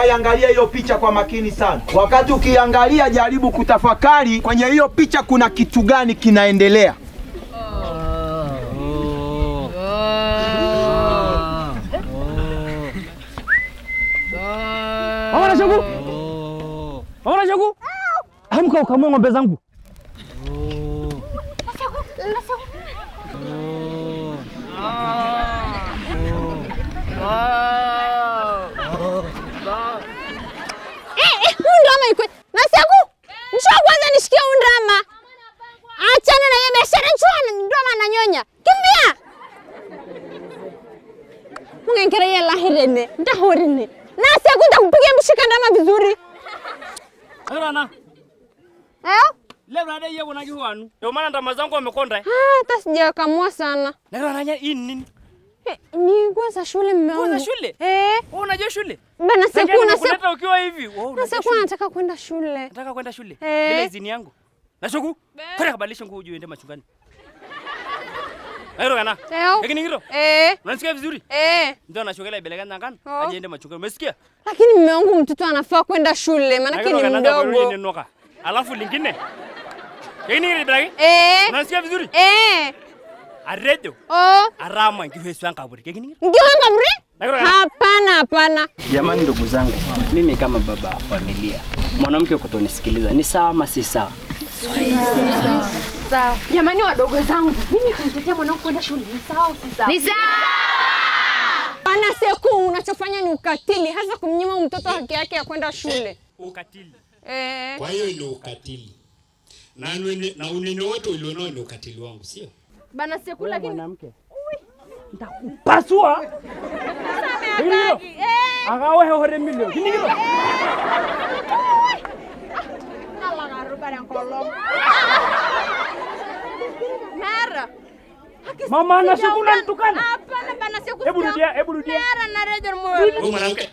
iangalia hiyo picha kwa makini sana. Wakati ukiangalia, jaribu kutafakari kwenye hiyo picha kuna kitu gani kinaendelea. Mama na shogu. Mama na shogu. Amka ukamue ng'ombe zangu. Huu ndrama iko Nasiaku, njoo kwanza nishikie huu ndrama. Achana na hiyo biashara, njoo ndrama ananyonya. Kimbia. Mungenkera ye lahirene, ndahorine. Nasiaku ndakupiga mshika ndrama vizuri. Rana. Eh? Leo nada yeye kuna kiwanu. Ndio maana ndama zangu wamekonda. Ah, hata sijakamua sana. Leo nanya hii ni nini? Eh, ni kwanza shule mume wangu. Kwanza shule? Eh, Wewe unajua shule? bana Seku na Seku. kuleta ukiwa hivi. Wewe unajua Na Seku shule? anataka kwenda shule. Nataka kwenda shule Eh. bila idhini yangu. Na shogu. Kwenda kabadilisha nguo uje uende machungani. Airo kana. Leo. Lakini ngiro. Eh, Unasikia vizuri? eh. Ndio nashogela ibeleka nangana. Oh. Aje ende machungani. Umesikia? Lakini mume wangu mtoto anafaa kwenda shule, maanake ni mdogo. Noka. Alafu lingine. Lakini ngiro ibeleka. Eh, Unasikia vizuri? eh. Aredo. Oh, Arama ngihwesu kaburi. Lakini ngiro. ngiwanga mri? Nakiro kana. Hapana, hapana. Jamani, ndugu zangu, mimi kama baba wa familia, mwanamke kutonisikiliza ni sawa ama si sawa? Jamani wadogo zangu, mimi kumtetea mwanangu kwenda shule ni sawa au si sawa? Ni sawa. Bana Seku, unachofanya ni ukatili, hasa kumnyima mtoto haki yake ya kwenda shule. Ukatili. Eh, Kwa hiyo ni ukatili na, nune- na unene wote ulionao ni ukatili wangu, sio? Bana Seku lakini Mwanamke Pasua. Lakini ngiro. Agawe hore milio. Lakini ngiro. Mara. Mama na shogu unanitukana. Hapana bana Seku. Hebu rudia, hebu rudia. Mara na rejo moyo. Wewe mwanamke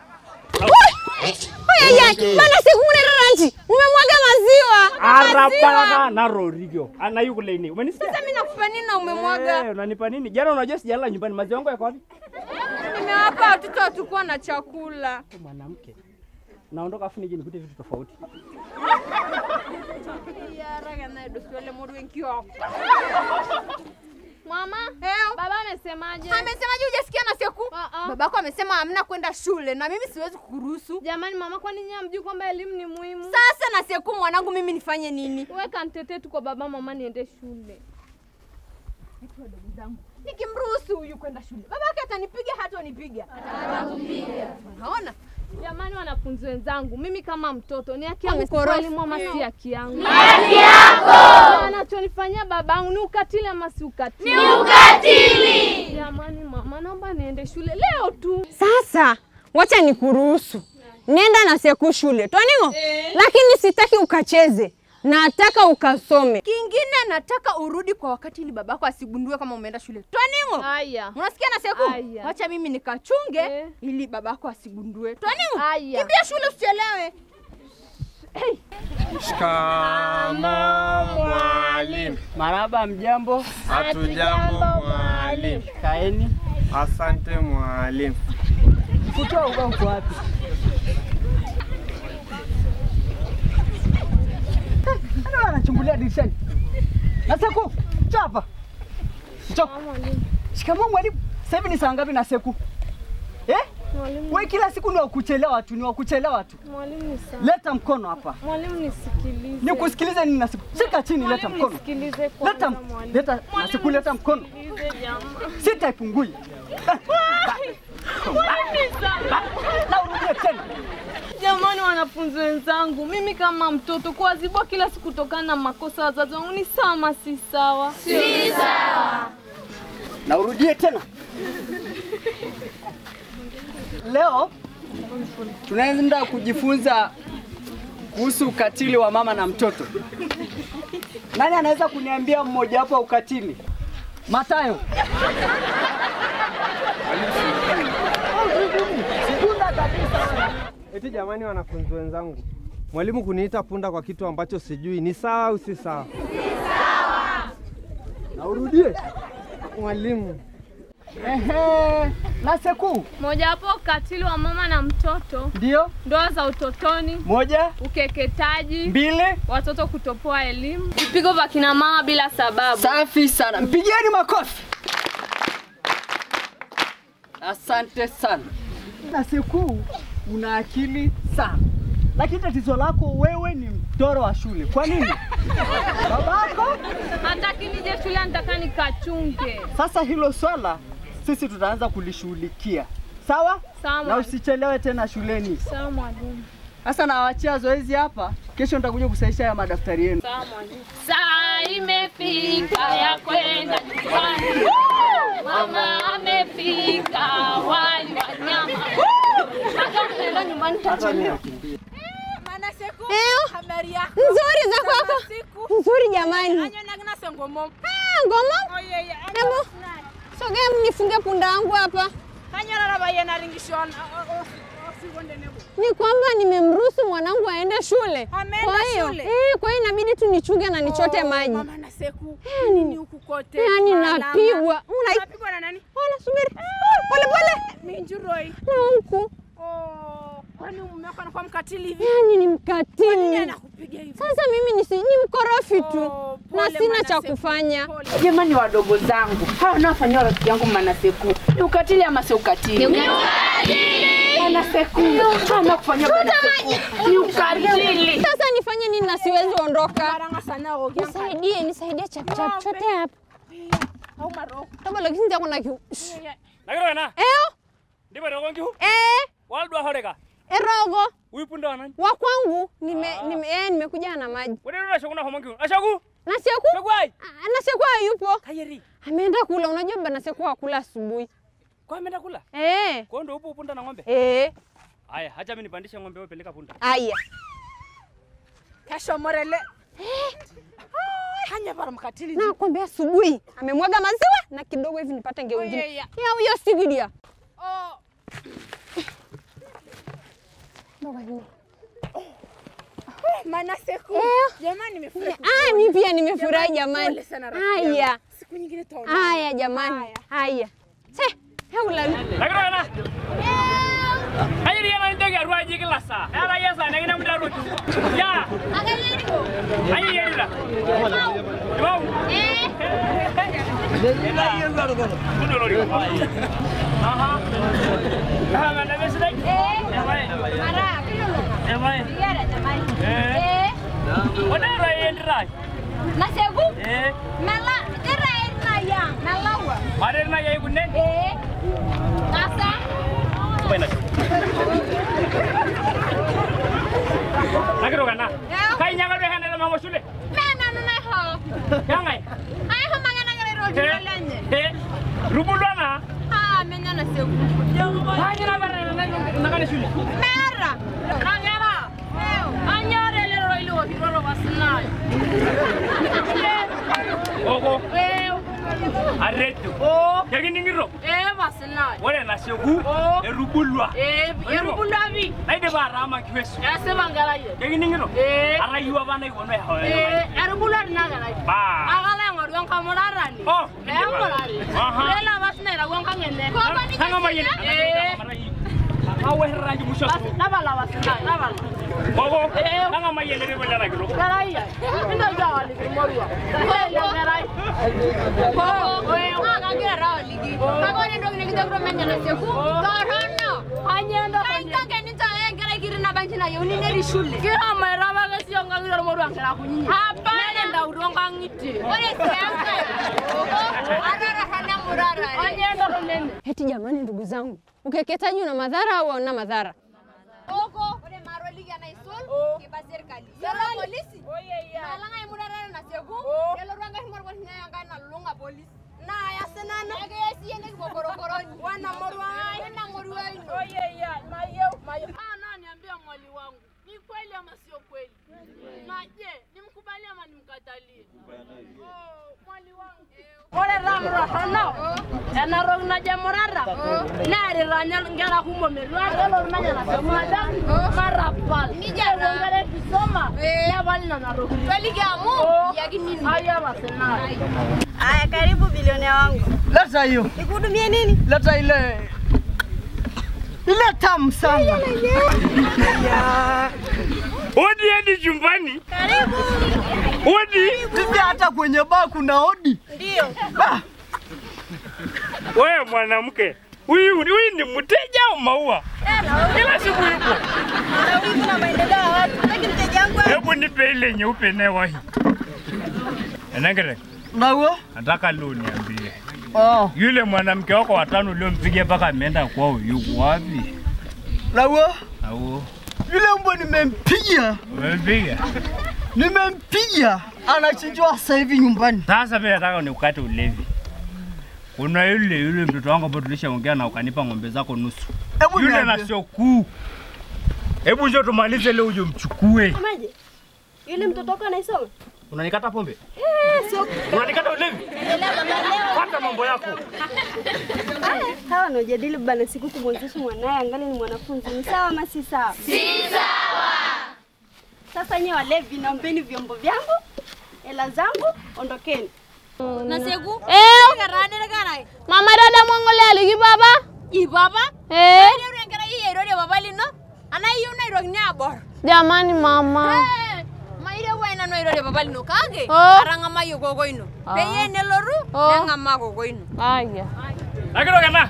Oya ya, bana Seku una ranji. Umemwaga maziwa. Arabaka na rorigyo. Ana yuko leni. Umenisikia? Sasa mimi nakupa nini na umemwaga? Eh, unanipa nini? Jana unajua sijalala nyumbani, maziwa yangu yako wapi? Nimewapa watoto watakuwa na chakula. Mwanamke. Naondoka afu nije nikute vitu tofauti. mama, Heo. baba amesemaje? Amesemaje hujasikia na Seku? Ah, ah. Babako amesema hamna kwenda shule na mimi siwezi kukuruhusu. Jamani mama, kwani nyinyi hamjui kwamba elimu ni muhimu? Sasa na Seku mwanangu mimi nifanye nini? Weka nitetee tu kwa baba mama niende shule. Nikimruhusu huyu kwenda shule. Babake atanipiga hata anipiga. Unaona? Jamani wanafunzi wenzangu, mimi kama mtoto ni haki yangu Amekorofi. kupewa elimu ama si haki yangu? Ni haki yako. Anachonifanyia babangu ni ukatili ama si ukatili? Ni ukatili. Jamani mama, naomba niende shule leo tu. Sasa wacha nikuruhusu. Nenda na Seku shule. Twaningo? Lakini sitaki ukacheze. Nataka ukasome. Kingine nataka urudi kwa wakati ili babako asigundue kama umeenda shule. Twaningo? Haya. Unasikia na Seku? Aya. Wacha mimi nikachunge Eh. ili babako asigundue. Twaningo? Aya. Kimbia shule usichelewe. Mwalimu, maraba, mjambo, hatujambo mwalimu. kaeni. Asante mwalimu. Futoa ubao uko wapi? Ana anachungulia dirishani. Naseku, njoo hapa. Njoo. Shikamoo mwalimu. Sasa hivi ni saa ngapi Naseku? Eh? Mwalimu, Wewe kila siku ni wa kuchelewa tu, ni wa kuchelewa tu. mwalimu ni sawa. Leta mkono hapa. Mwalimu nisikilize. Nikusikilize nini Naseku? Shika chini, leta Mwalimu mkono. nisikilize kwanza Leta, mwalimu. leta, Naseku leta mkono. Nisikilize jamaa. Sitaipungui. Na urudie tena. Jamani, wanafunzi wenzangu, mimi kama mtoto kuadhibiwa kila siku kutokana na makosa ya wazazi wangu ni sawa ama si sawa? Si na urudie tena. Leo tunaenda kujifunza kuhusu ukatili wa mama na mtoto. Nani anaweza kuniambia mmoja wapo wa ukatili? Matayo. Eti jamani, wanafunzi wenzangu, mwalimu kuniita punda kwa kitu ambacho sijui ni sawa au si sawa? Na urudie mwalimu. Ehe, na seku Mojawapo ukatili wa mama na mtoto, ndio ndoa za utotoni, moja, ukeketaji, mbili. watoto kutopoa elimu, vipigo vya kina mama bila sababu. Safi sana, mpigieni makofi. Asante sana. Na seku, una akili sana, lakini tatizo lako wewe ni mtoro wa shule. Kwa nini? Babako Hata kinije shule nataka nikachunge. Sasa hilo swala sisi tutaanza kulishughulikia, sawa? Sawa Na mwalimu. usichelewe tena shuleni. Sawa mwalimu. Sasa nawachia zoezi hapa, kesho nitakuja kusahisha ya madaftari yenu. Sawa mwalimu. Saa imefika ya kwenda nyumbani. Mama amefika wali wa nyama. Hata tunaenda nyumbani tutachelewa. Eo, nzuri za kwako. Nzuri jamani. Ah, ngoma. Hebu sogea mnifunge punda wangu hapa. Ni kwamba nimemruhusu mwanangu aende shule. Kwa hiyo eh, kwa hiyo inabidi tu nichunge na nichote maji. Mama na Seku, Yani- nini huku kote? Yaani Malama. napigwa. Una Unapigwa na nani? Ona subiri. Pole pole. Minjuroi. Na huku. Oh, kwani mume wako anakuwa mkatili hivi? Yaani ni Nini mkatili. anakupiga hivi? Sasa mimi nisi, ni mkorofi tu Oh, na pole sina Mana cha Seku, kufanya. pole. Jamani wadogo zangu, hawa wanaofanyia rafiki yangu Mana Seku ni ukatili ama si ukatili? Mana Seku, hawa wanaofanyia Mana Seku ni ukatili. Sasa nifanye nini na siwezi ondoka? Karanga sana ogea mkali. Nisaidie, nisaidie chap chap Ng'ombe. chote hapa. Au maroko. Toba lakini ndio kuna kiu. nakirogena Eo, ndibarogo nkihu eh, waldwa horeka erogo uipunda wanani wa kwangu nime, nime, eh, nimekuja na maji. wedenura shokuna homo nkihu ashaku Na Seku? shogwai Ah, Na Seku hayupo. kayeri Ameenda kula, unajua bana Seku hakula asubuhi. kwa ameenda kula Eh. kwa ndo upo upunda na ng'ombe Eh, haya hacha mimi nipandishe ng'ombe wewe peleka punda aya. Kesho morele. Hanya bara mkatili. Na kwambia asubuhi amemwaga maziwa na kidogo hivi nipate ngeu nyingine. Oye, ya. Ya huyo sigilia. Oh, Mboga nyingi. Mana Seku. Eh. Jamani nimefurahi. Ah, mimi pia nimefurahi jamani. Pole sana rafiki yangu. Haya. Siku nyingine tutaonana. Haya jamani. Haya. Se, heula. nakirogena kayeri yana ndege arwaji kila saa era yesa nengina muda rotu ya ayi yerila wow ila yerila rogo kudo lori aha aha mana besdai eh bai Mara, eh bai yara jamani. eh Eh, wadara yendra na Seku, eh mela, dera ina ya, melawa. mare na yayi kunne Eh, kasa. baina nakirogena kai nyaga be hande mama shule Mena nuna ho. yangai Ay, ho mangana ngare ro jilolanye. eh rubulwana Ah, mena na Seku. hanyira bare na ngane shule Mera. Nangera. Anyore le ro ilu wa ro wasna. ogo Eh, aretu oh, yakiningiro eh wasna. ore na shogu Oh. erubulwa Eh, erubulavi. naide barama kiwesu Ya se mangala ye. yakiningiro Eh. arayuwa bana iwono ya hoya Eh, erubulavi nagala. ba Agala ngor yon kamorarani. oh Eh, ngorari. Aha. Lela basna ra gon kangene. sanga mayene Eh. awe rangi musho Bas nabala wasna, nabala. ogo Eh. sanga mayene re bala kilo Garaya. Ndo jawali kimorwa. Lela garai. Ko, we ngagira rawali gi. Kagone ndo ngine kitagro menya na seku. Torono. Anyendo kanya. Kanga nita ngara kiri na banchi na yoni neri shule. Kira mera baga si onga ngira morwa ngara kunyinya. Hapana nda udonga ngiti. Ore sianga. Arara hana murara. Anyendo konene. Eti jamani, ndugu zangu, ukeketaji una madhara au hauna madhara? Oko, ore maroli ya naisul, kiba serikali. Yala polisi. Oye ya. Malanga imurara na seku. Yalo ranga himor kwa hinya yanga na lunga polisi. Na ya senana. Ege yesi yende kwa korokoroni. Wana morwa ai. Wana morwa ai. Oye ya. Mayo, mayo. Ah, na niambia mwali wangu. Ni kweli ama sio kweli? Na je, nimkubali ama nimkatalie? Oh, mwali wangu. Ore ramra hana. Ena rong na jamorara. Na ari ranya ngara kumo merwa. Elo ranya na samada. Marapal. Ni jara ngare kisoma. Ya bali na naro. Kweli gamu. Yakini. Aya basena. Haya, karibu bilionea wangu. Leta hiyo. Nikuhudumie nini? Leta ile ile tamu sana. Odi hadi chumbani. Karibu. Odi. Tuja hata kwenye baa kuna odi. Ndio. Wewe mwanamke, huyu huyu ni mteja au maua? Kila siku yupo. Na wivu na maendeleo ya watu. Lakini mteja wangu Hebu nipe ile nyeupe newahi. Enangere, Nawe? nataka leo niambie. Oh. Yule mwanamke wako watano uliompiga mpaka ameenda kwao yuko wapi? Nawe? Au Yule mbwa nimempiga. umempiga? Nimempiga. Anachinjwa sasa hivi nyumbani. Sasa mimi nataka nikukate ulevi. Kuna yule yule mtoto wangu ambaye tulishaongea na ukanipa ng'ombe zako nusu. Hebu Yule niambie. na sio kuu. Hebu njoo tumalize leo uje mchukue. Maje? Yule mtoto wako anaisoma? Unanikata pombe? Eh, sio. Unanikata ulevi? Endelea baba leo. Pata mambo yako. Hawa wanaojadili bana siku kumwezesha mwanaye angali ni mwanafunzi. Ni sawa ama si sawa? Si sawa. Sasa nyewe walevi, naombeni vyombo vyangu, hela zangu, ondokeni. Nasegu? Eh. Karane kana. Mama dada mwangole aliki baba. I baba? Eh. Ndio ngara hii ndio baba lino. Ana hiyo na iro nyabor. Jamani mama. Eh. Maire wena no iro baba lino kage. Oh. Aranga mayo gogo ino. Ah. Peye ne loru, Oh. nanga mago gogo ino. Aya. Lakini kana.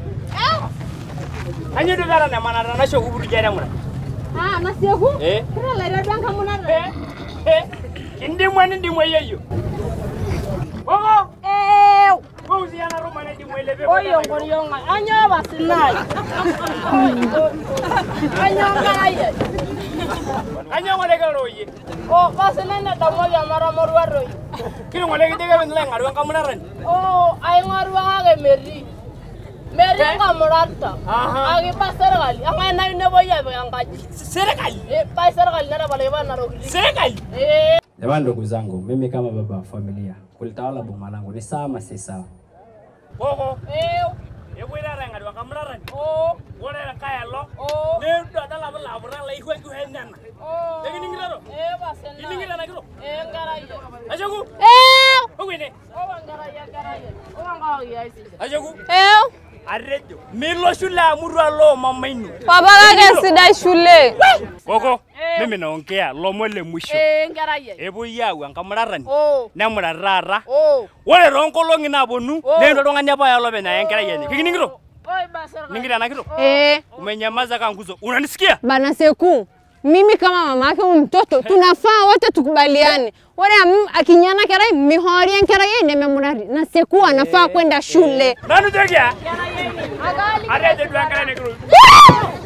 Anyi dugara na manara na shoku buru jere mura. Ah, nasegu? Eh. Kira la iro danga munara. Eh. Eh. Indi mwana ndi mwe yeyo. Ogo. Eh. Wewe usiana roma na ndi mwe lebe. Oyo ngorionga. Anya basinai. Anya ngaya. Anya ngole ka roye. Oh, basinai damo ya mara morwa roi. Kini ngole gidege ben la ngaru ka munaran. Oh, ay ngorwa ngage meri. Meri ngamurata. Aha. Agi pa serikali. Anga na ne boya be angaji. Serikali. Eh, pa serikali na bale bana rogli. Serikali. Eh. Jamani, ndugu zangu, mimi kama baba wa familia kulitawala boma langu ni sawa ama si sawa? Ogo. Eh. Ebu ira ra ngaru ka munaran. Oh. Wore ra kaya lo. Oh. Ne do dala bala bura la ihwe ku henana. Oh. Lagi ngiro. Eh, basinai. Ini ngira na kiro. Eh, ngaraye. Ajaku. Eh. Ogwene. Oh, ngaraye, ngaraye. Oh, ngaraye aisi. Ajaku. Eh. Arrejo. Milo shule amurwa lo mama inu. Baba kake sidai shule. Koko. Mimi naongea lomo le mwisho. Eh, ngaraye. Epuo yau enkamurarani. Oh. Nemurarara. Oh. Ore toonkolong'i naaponu Oh. neendo oltung'ani apa oya olopeny aya enkerai enye. Kikining'ito? Oi, ba serikali. Ning'ito ena kito? Eh. Umenyamaza kanguzo. Unanisikia? Bana Seku, mimi kama mama yake huyu mtoto tunafaa wote tukubaliane. Ore am- akinyana kerai mihoria enkerai yeye nememurari na Seku anafaa kwenda shule. Nanu tekia? Agali. Arrejo duo enkerai nekiro.